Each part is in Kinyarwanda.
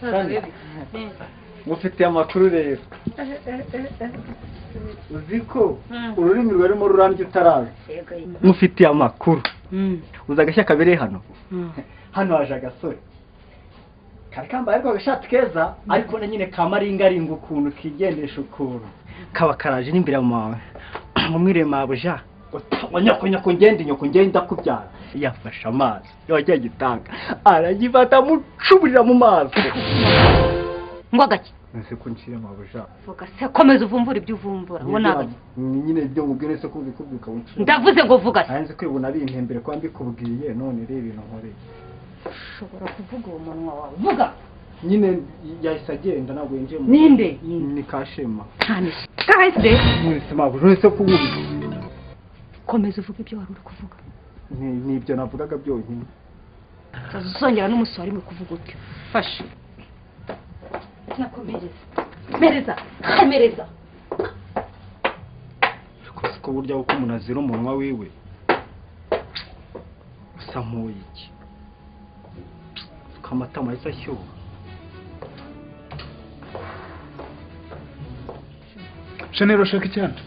soni mufite amakuru rero uzi ko ururimi rwarimo rurambye utarazi mufitiye amakuru uzi agashyaka kabere hano hano haje agasore kari kambaye ariko agashati keza ariko na nyine kamaringaringa ukuntu kigendesha ukuntu kaba karaje n'imbere mu mwire mabuja nyoko ngende nyoko ngende ndakubyara yafashe amazi yongeye gitanga aragifata amucuburira mu maso ngwa gake ese ko nshyira mabuja vuga se komeza uvumbura ibyo uvumbura ngo ni agake nyine ibyo mubwira ese ko ubikubwira ukaba unshyira ndavuze ngo vuga se nzi kwibona ari intembere kuba mbikubwiye none rero ibintu nkoreye ushobora kuvuga uwo munwa wawe vuga nyine yahise agenda ntabwo yinjiye mu ninde ni kashema cyane kahise mwese mabuja uretse ko ububi komeza uvuga ibyo wari uri kuvuga Ni- ni ibyo navugaga byonyine utazongera n'umunsi wari mu kuvuga utyo fasha nakomereza mereza mereza ariko si ko burya kuko umuntu azira umunwa wiwe usa nk'uwo iki amatama ahise ashyuha shanel urashaka icyana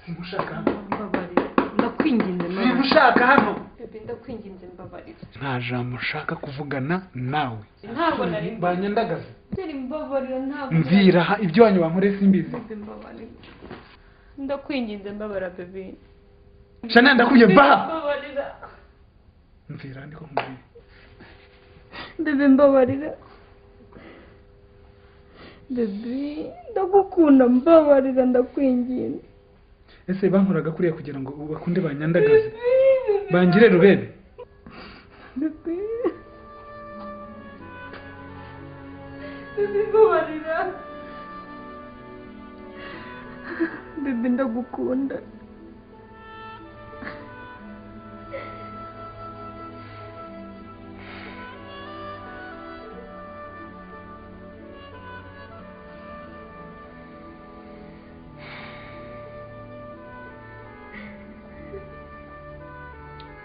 simushaka mbabarira ndakwinginze mbabarira simushaka hano bebe ndakwinginze mbabarira nta jambo ushaka kuvugana nawe ntabwo nari banyandagaza mbere mbabarira ntabwo nari- mviraha ibyo wanyobankoreye simbizi bebe mbabarira ndakwinginze mbabarira bebe shanel ndakubwiye Bebe, baha mbabarira mvira ndiko nkubwiye bebe mbabarira bebe ndagukunda mbabarira ndakwinginze ese bankoraga kuriya kugira ngo bakunde banyandagaze bangire rubebe bebe bebe mbabarira bebe ndagukunda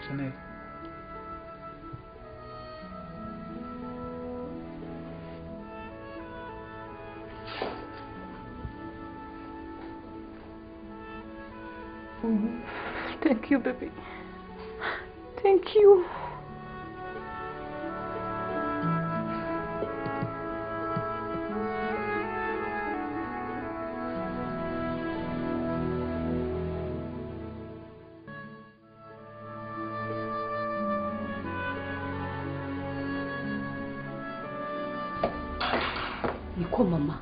shanel Thank you, baby. Thank you. niko mama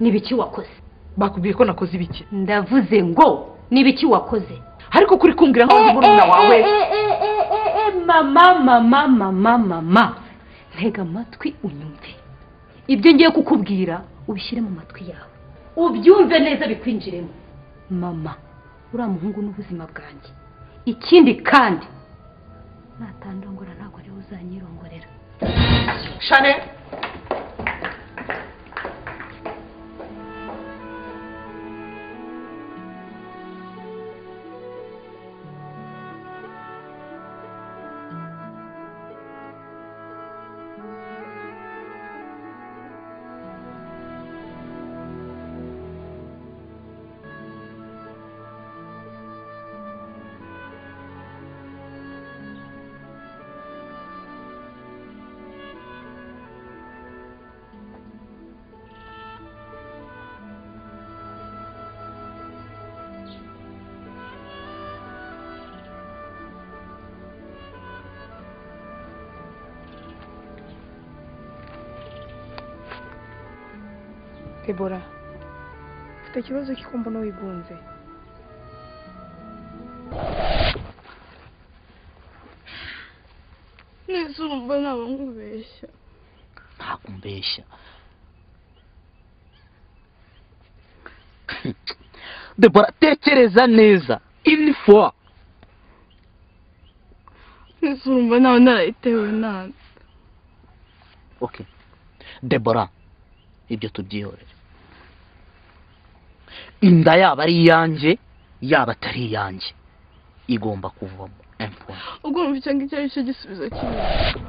ni ibiki wakoze bakubwiye ko nakoze ibiki ndavuze ngo ni ibiki wakoze ariko kuri kumbwira nkaho ndi murumuna wawe Eh, eh, eh, eh, eh, eh, mama mama mama mama ntega amatwi unyumve ibyo ngiye kukubwira ubishyire mu matwi yawe ubyumve neza bikwinjiremo mama uriya muhungu n'ubuzima bwanjye ikindi kandi natandongora ntabwo ariwe uzanyirongorera shane Debora, mfite ikibazo cy'uko mbona wigunze. Nizumva naba nkubeshya. ntabwo umbeshya debora tekereza neza ini fowa Nizumva nawe narayitewe nabi. oke debora ibyo tubyihorere inda yaba ari iyanjye yaba atari iyanjye igomba kuvamo empuwa Ubwo numva icyo ngicyo ari cyo gisubizo cyiza.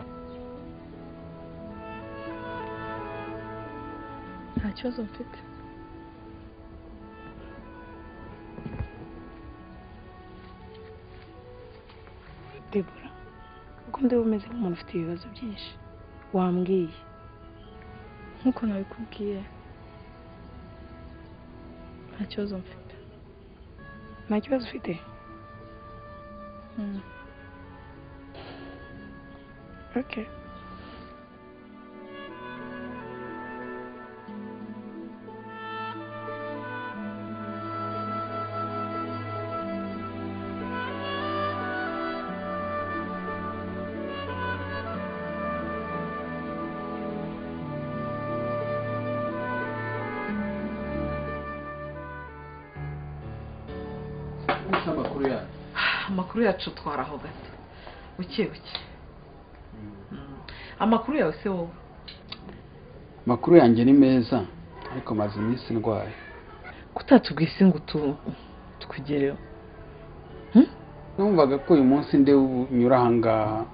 nta kibazo mfite debora uko ndi bumeze nk'umuntu ufite ibibazo byinshi wambwiye nk'uko nabikubwiye nta kibazo mfite nta kibazo ufite Mm. Okay. gusa amakuru yacu amakuru yacu twaraho gato buke buke Mm. amakuru yawe se wowe amakuru yanjye ni meza ariko maze iminsi ndwaye kutatubwise ngo tu tukugereho numvaga ko uyu munsi ndi bunyura ahangaha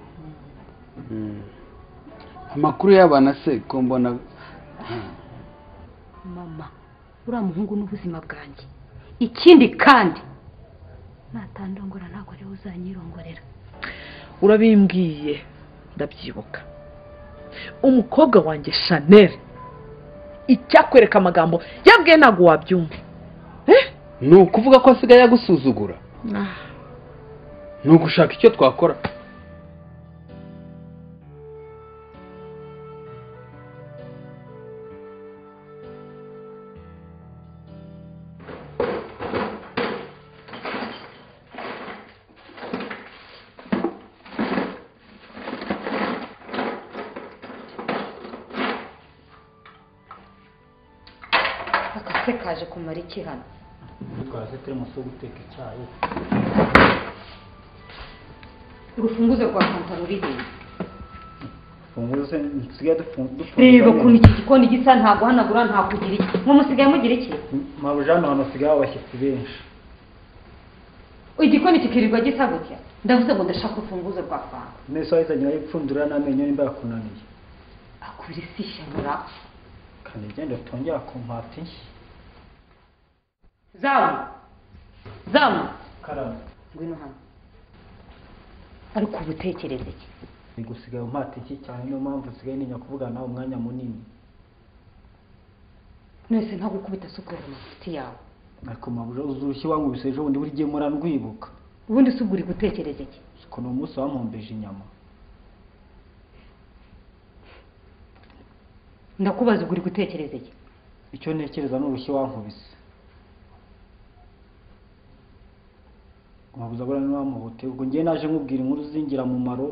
Mm. amakuru y'abana se ko mbona mama uriya muhungu n'ubuzima bwanjye ikindi kandi natandongora ntabwo ariwe uzanyirongorera urabimbwiye ndabyibuka umukobwa wanjye shanel icyakwereka amagambo yabwiye ntabwo wabyumva Eh? ni ukuvuga ko asigaye agusuzugura ni ugushaka icyo twakora akase kaje kumara iki hano twaraze teremusi yo guteka icyayi urufunguzo rwa fanta rurihe funguze dusigaye dufunze reba ukuntu iki gikoni gisa ntaguhanagura ntakugira iki mwe musigaye mugira iki mabujana ahantu hasigaye abashyitsi benshi igikoni kikirirwa gisa gutya ndavuze ngo ndashaka urufunguzo rwa fanta mwese wahizanye urayipfundura n'amenyo nimba yakunaniye akura isi ishyamura kandi igenda utongera kumpata inshyi zamu zamu karame ngwino hano ariko uba utekereza iki ni gusigaye umpata inshyi cyane niyo mpamvu usigaye ninya kuvugana nawe umwanya munini mwese nta gukubita sukura amafuti yawe ariko mabujana uzushye wankubise ejo bundi buri gihe muranwibuka ubundi si ubwo uri gutekereza iki ko ni umunsi wampombeje inyama ndakubaza ubwo uri gutekereza iki icyo ntekereza ni urushyi wankubise mabuze abura ntiwamuhute ubwo ngewe naje nkubwira inkuru z'ingirakamaro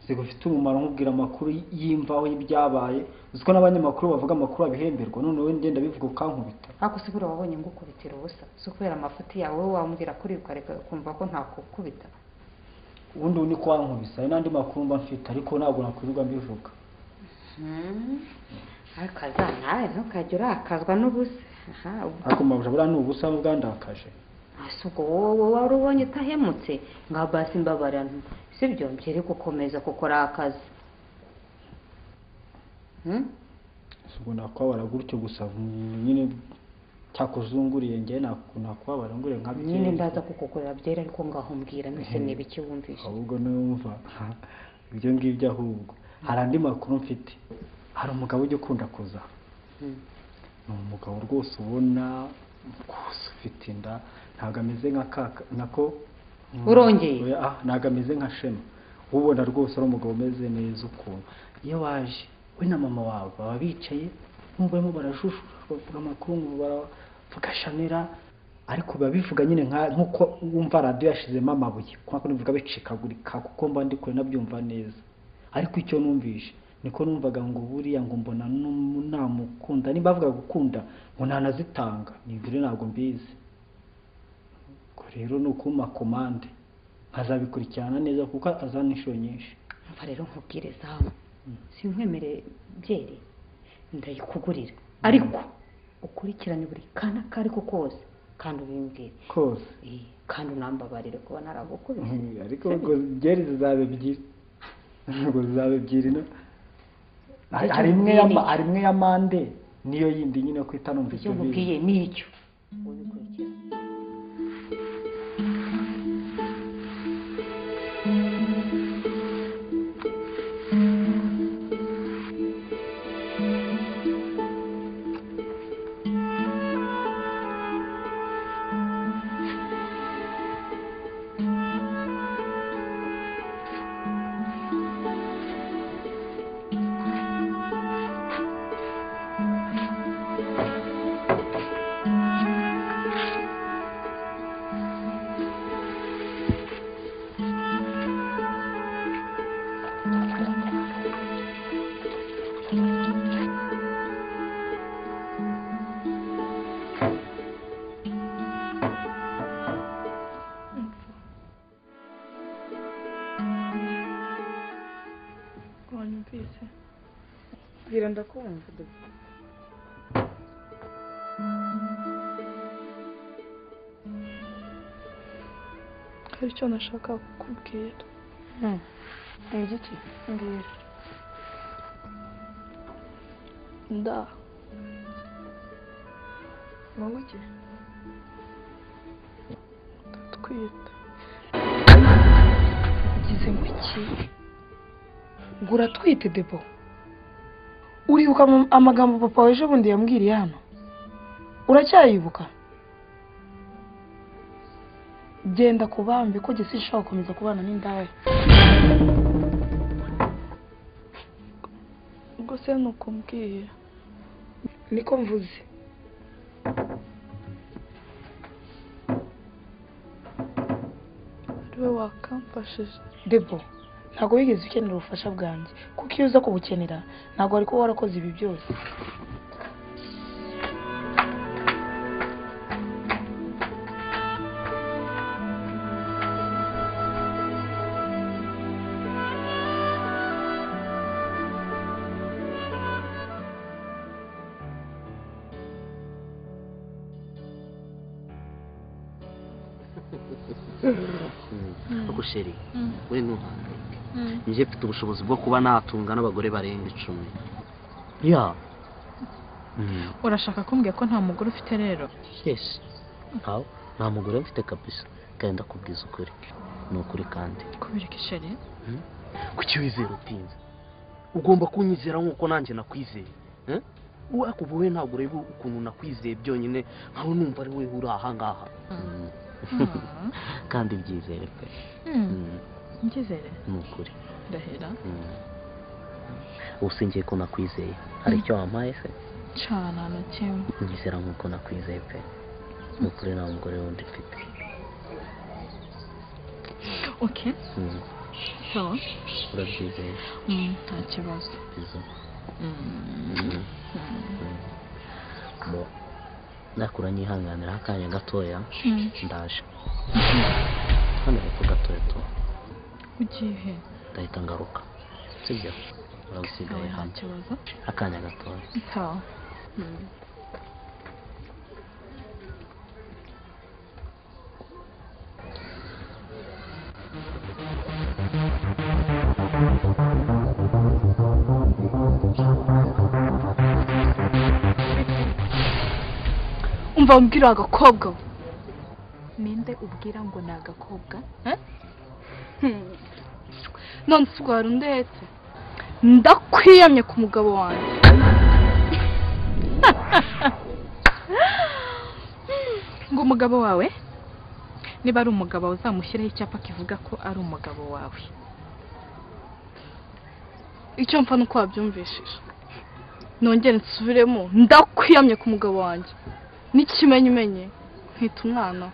zigufite umumaro nkubwira amakuru y'imvaho y'ibyabaye uzi ko n'abanyamakuru bavuga amakuru abihemberwa none wowe ngenda bivuga ukankubita ariko si buriya wabonye ngukubitira ubusa si ukubera amafuti yawe wowe wambwira kuri ukareka ukumva ko ntakukubita ubundi ubu ni ko wankubise hari n'andi makuru mba mfite ariko ntabwo nakwirirwa mbivuga ariko aza nawe ntukajya urakazwa n'ubusa aha ubu ariko mabuze abura ni ubusa n'ubwandakaje ese ubwo wowe wari ubonye utahemutse nka basi mbabarira sibyo mbere gukomeza kuko ari akazi Hmm? si ubwo nakwabara gutyo gusa mm, nyine cyakuzunguriye ngewe naku- nakwabara ngure nka nyine byeri. ndaza kukukorera byera ariko ngaho mbwira mbese niba icyo wumvise ahubwo numva ibyo ngibyo ahubwo hari andi makuru mfite hari umugabo ujya ukunda kuza Hmm. ni umugabo rwose ubona rwose ufite inda ntabwo ameze nka kaka nako Urongeye? Oya, ah, ntabwo ameze nka shema ubona rwose ari umugabo umeze neza ukuntu iyo waje we na mama wawe baba bicaye bumva barimo barajushura bavuga amakuru ngo baravuga shanera ariko biba bivuga nyine nka nk'uko wumva radiyo yashizemo amabuye kubera ko nivuga bicikagurika kuko mba ndi kure nabyumva neza ariko icyo numvishe niko numvaga ngo buriya ngo mbona n'um- namukunda nimba avuga gukunda ngo ntanazitanga nibyo ntabwo mbizi ubwo rero ni ukumpa komande nkazabikurikirana neza kuko azana inshuro nyinshi umva rero nkubwire zawe sinkwemere byeri ndayikugurira ariko ukurikirane buri kana ako ariko kose kandi ubimbwire kose Eh, kandi unambabarire kuba naragukubise Mhm, ariko ubwo byeri zizaba ebyiri ubwo zizaba ebyiri no hari hari imwe ya ma- hari imwe ya mande niyo yindi nyine kwita numva icyo ibyo bintu nkubwiye ni icyo wanyumvise bwira ndakumva hari icyo nashaka kukubwira ngiki mbwira nda munguke ndatwita ugize muki ngo uratwite debo uribuka ama- amagambo papa wawe ejo bundi yambwiriye hano uracyayibuka genda ku bambi ko gisa ishobora gukomeza kubana n'indaya ubwo se nuko mbwiye niko mvuze ariwe wakamfashije debo ntabwo wigeze ukenera ubufasha bwanjye kuko iyo uza kubukenera ntabwo wari kuba warakoze ibi byose gusheri we ntuhangayike njye mfite ubushobozi bwo kuba natunga n'abagore barenga icumi ya Mm. urashaka kumbwira ko nta mugore ufite rero yes ntawe nta mugore mfite kabisa kandi ndakubwiza ukuri ni ukuri kandi kubera ko isheri kuki wizera utinze ugomba kunyizera nk'uko nanjye nakwizeye eh? ubu ariko ubu we ntabwo ureba ukuntu nakwizeye byonyine nkawe numva ari we uri aha ngaha Mm. kandi byizere pe Mm. ngizere ni ukuri ndahera Mm. ubu singiye ko nakwizeye hari icyo wampaye se cana na kimwe nyizera nk'uko nakwizeye pe ni ukuri nta mugore wundi mfite okay Mm. so urabyizeye mm, nta kibazo bizo Mm. bo nakura nyihanganiraho akanya gatoya Mm. ndaje hano hepfo gatoya to ugiye he ndahita ngaruka sibyo urabisigaye Oya, nta hano kibazo akanya gatoya so mm. umva mbwira agakobwa we ninde ubwira ngo ni agakobwa none se ubwo ndetse ndakwiyamye ku mugabo wanjye ngo umugabo wawe niba ari umugabo uzamushyiraho icyapa kivuga ko ari umugabo wawe icyo mpfa nuko wabyumvishije nongere nsubiremo ndakwiyamye ku mugabo wanjye n'ikimenyimenyi nkita umwana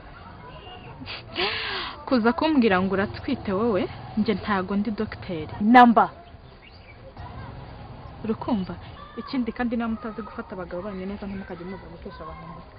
kuza kumbwira ngo uratwite wowe njye ntago ndi dogiteri namba urukumva ikindi kandi niba mutazi gufata abagabo banyu neza ntimukajye muza gukesha abantu amaboko.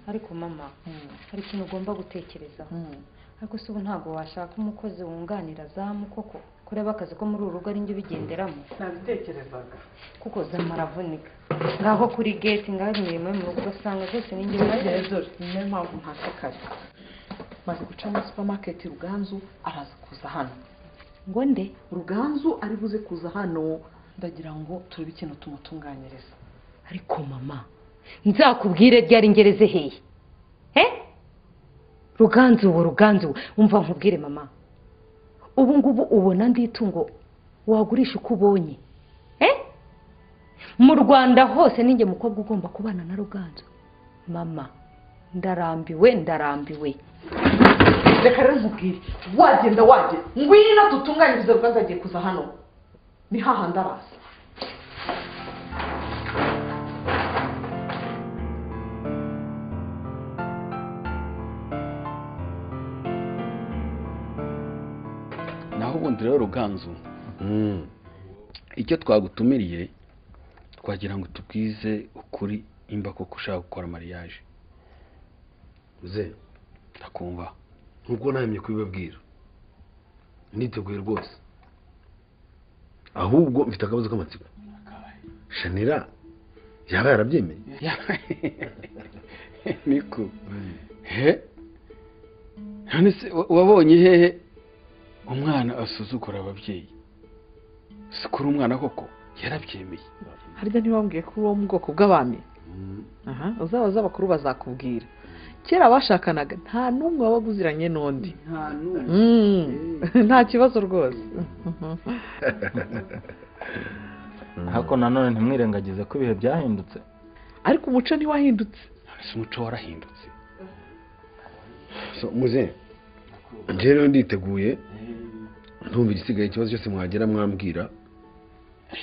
ariko mama hari ikintu ugomba gutekerezaho ariko se ubu ntabwo washaka umukozi wunganira zamu koko kureba akazi ko muri uru rugo ari njye ubigenderamo nabitekerezaga kuko zamu aravunika ngaho kuri geti ngaho imirimo yo mu rugo ugasanga zose ni njye ubigenderamo dore niyo mpamvu ntashikari maze guca muri supamaketi ruganzu araza kuza hano ngo nde ruganzu ari buze kuza hano ndagira ngo turebe ikintu tumutunganyiriza ariko mama nzakubwire ryari ngereze hehe he ruganzu ubu ruganzu umva nkubwire mama ubu ngubu ubona ndi itungo wagurisha uko ubonye he mu rwanda hose ninjye mukobwa ugomba kubana na ruganzu mama ndarambiwe ndarambiwe reka rero nkubwire wagenda wagenda ngwino dutunganyirize ruganzu agiye kuza hano ni hahandi araza naho ubundi rero ruganzu icyo twagutumiriye twagira ngo tubwize ukuri imba koko ushaka gukora mariage ze ndakumva nk'uko nahemye kubibabwira niteguye rwose ahubwo mfite akabazo k'amatsiko shanira yaba yarabyemeye niko he none se wa- wabonye hehe umwana asuzugura ababyeyi si kuri umwana koko yarabyemeye harya ntibambwiye ko uri uwo mu bwoko bw'abami aha uzaba uzi abakuru bazakubwira kera bashakanaga nta n'umwe wabaga uziranye n'undi nta n'umwe Mm. nta kibazo rwose ariko nanone ntimwirengagize ko ibihe byahindutse ariko umuco ntiwahindutse none se umuco warahindutse So, muze njye rero nditeguye ntumva igisigaye ikibazo cyose mwagera mwambwira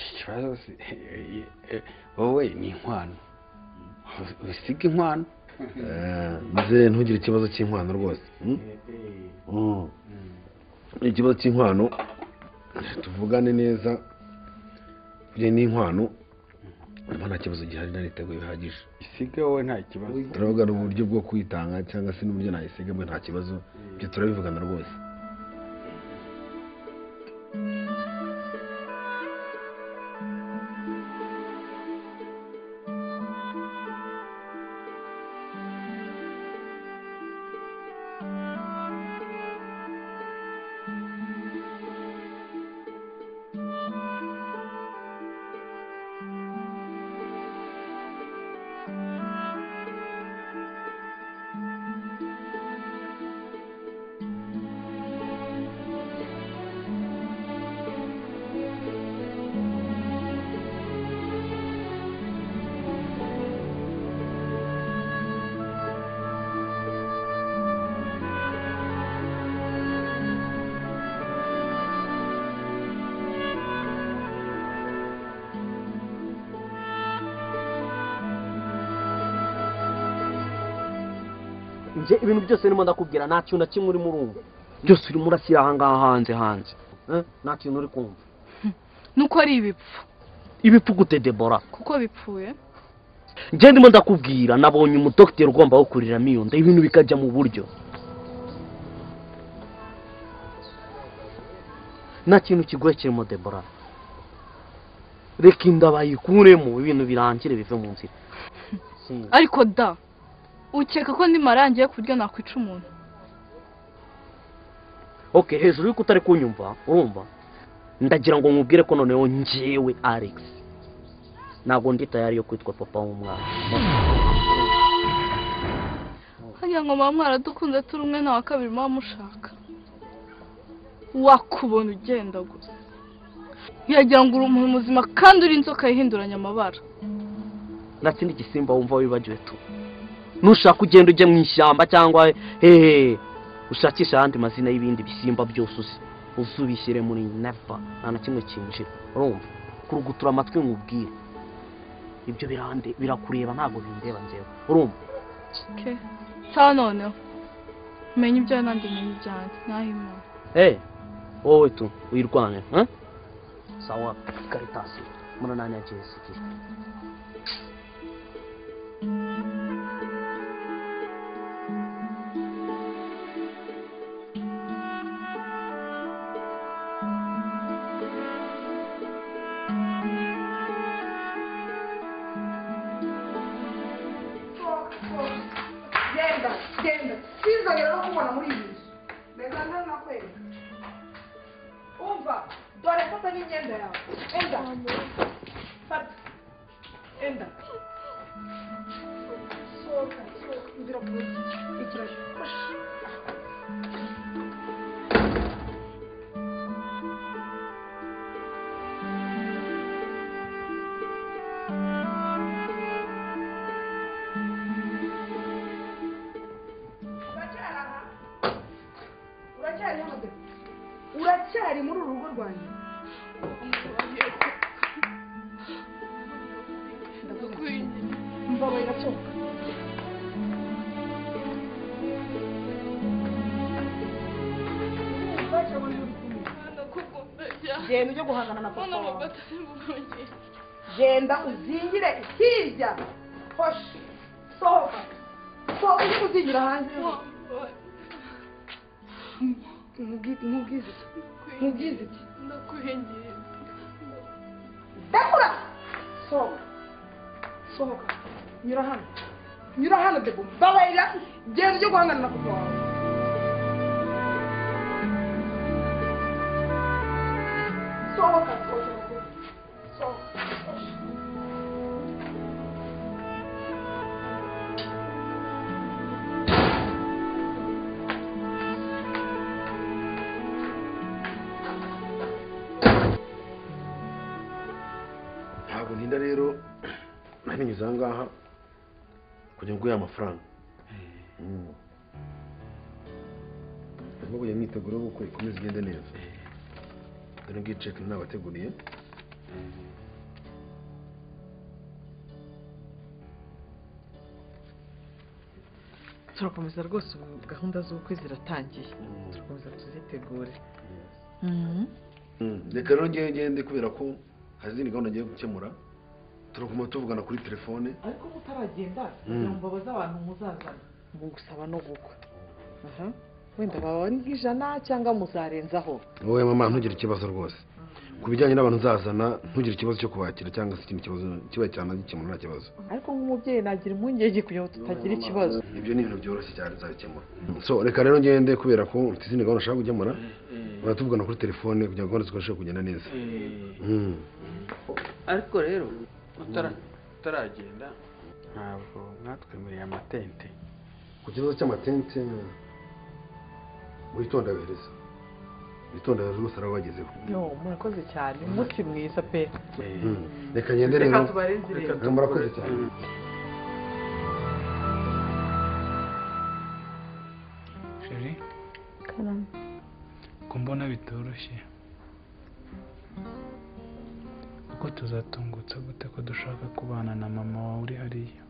ikibazo si wowe ni inkwano wisiga inkwano Eh, muze ntugire ikibazo cy'inkwano rwose mm? Mm. ikibazo cy'inkwano tuvugane neza buriya n'inkwano mba nta kibazo gihari nariteguye bihagije isiga wowe nta kibazo turavuga uburyo bwo kwitanga cyangwa se n'uburyo nayisiga bwe nta kibazo ibyo turabivugana rwose njye ibintu byose urimo ndakubwira nta kintu na kimwe urimo urumva byose urimo urashyira ahangaha hanze hanze Eh, nta kintu uri kumva nuko ari ibipfu ibipfu gute debora kuko bipfuye njye ndimo ndakubwira nabonye umudogiteri ugomba gukuriramo iyo nda ibintu bikajya mu buryo nta kintu kigoye kirimo debora reka inda bayikuremo ibintu birangire bive mu nzira ariko da ukeka ko ndimarangiye ku buryo nakwica umuntu ok hejuru y'uko utari kunyumva urumva ndagira ngo nkubwire ko noneho njyewe alex ntabwo ndi tayari yo kwitwa papa w'umwana hajya ngo muba mwaradukunze turi umwe na wa kabiri muba mushaka wakubona ugenda gusa ntiyagira ngo uri umuntu muzima kandi uri inzoka yihinduranya amabara natsi n'igisimba wumva wibagiwe tu nushaka ugenda ujye mu ishyamba cyangwa hehe ushakisha ahandi mazina y'ibindi bisimba byose uzi uze ubishyire muri nepa nta na kimwe kinjira urumva kurugutura amatwi nkubwire ibyo birande birakureba ntabwo bindeba njyewe urumva ke cya noneho menya ibyawe nandi menya ibyanjye naho imana hey wowe tu uyirwanye eh? sawa karitasi murananya jesikiye kubona muri iyi nzu mbega ntanakwereka umva dore fata n'imyenda yawe enda fata enda sohoka sohoka inzira ku ikiraro uracyari muri uru rugo rwanjye mbabaye gacoka genda ujye guhangana na papa wawe genda uzingire hirya hoshi sohoka sohoka ujye kuzingira hanze nkubwize iki nkubwize iki ndakuhengera ndakura sohoka sohoka nyura hano nyura hano debo mbabarira genda ujye guhangana na papa wawe sohoka sohoka sohoka ntabwo ntinda rero nanyuze aha ngaha kugira ngo uguhe amafaranga ahubwo iyo myiteguro y'ubukwe ikomeze igende neza dore ngiyi ceke nabateguriye turakomeza rwose ubu gahunda z'ubukwe ziratangiye turakomeza tuzitegure reka rero ngewe ngende kubera ko hari izindi gahunda ngiye gukemura turaguma tuvugana kuri telefone ariko mutaragenda kugira ngo babaze abantu muzazana mu gusaba no gukwa aha wenda baba ari nk'ijana cyangwa muzarenzaho wowe mama ntugire ikibazo rwose ku bijyanye n'abantu uzazana ntugire ikibazo cyo kubakira cyangwa se ikindi kibazo kiba cyanagikemura nta kibazo ariko nk'umubyeyi nagira impungenge kugira ngo tutagira ikibazo ibyo ni ibintu byoroshye cyane nzabikemura so reka rero ngende kubera ko mfite izindi gahunda nshaka gukemura baratuvugana kuri telefone kugira ngo gahunda zikoreshe kugenda neza ariko rero utaragenda ntabwo mwatwemereye amatente ku kibazo cy'amatente witonda bereza witonda rwose arabagezeho murakoze cyane umunsi mwiza pe reka ngende rero Reka tubarenze irembo. murakoze cyane sheri ko mbona bitoroshye kuko tuzatungutsa gute ko dushaka kubana na mama wawe uri hariya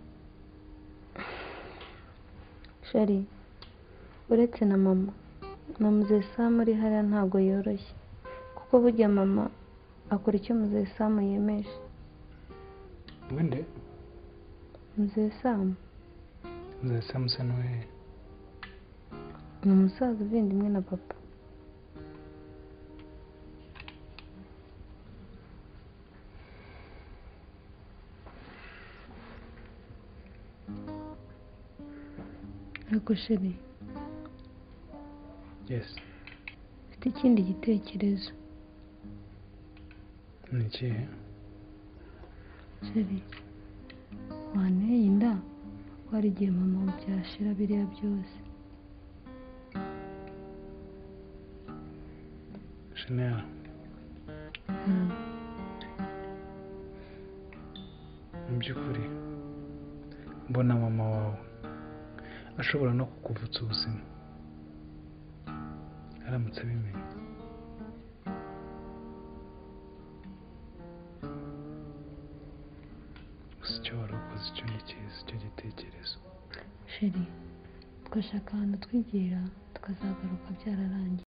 shari uretse na mama na muzeye samu uri hariya ntabwo yoroshye kuko burya mama akora icyo muzeye samu yemeje wende muzeye samu muzeye samu se n'uwere ni umusaza uvindimwe na papa ariko sheri yesi mfite ikindi gitekerezo ni ikihe sheri wanteye inda ko hari igihe mama byashira biriya byose shanel mu by'ukuri mbona mama wawe ashobora no kukuvutsa ubuzima aramutse abimenye gusa icyo wari ukoze icyo ni cyiza icyo gitekerezo sheri twashaka ahantu twigira tukazagaruka byararangiye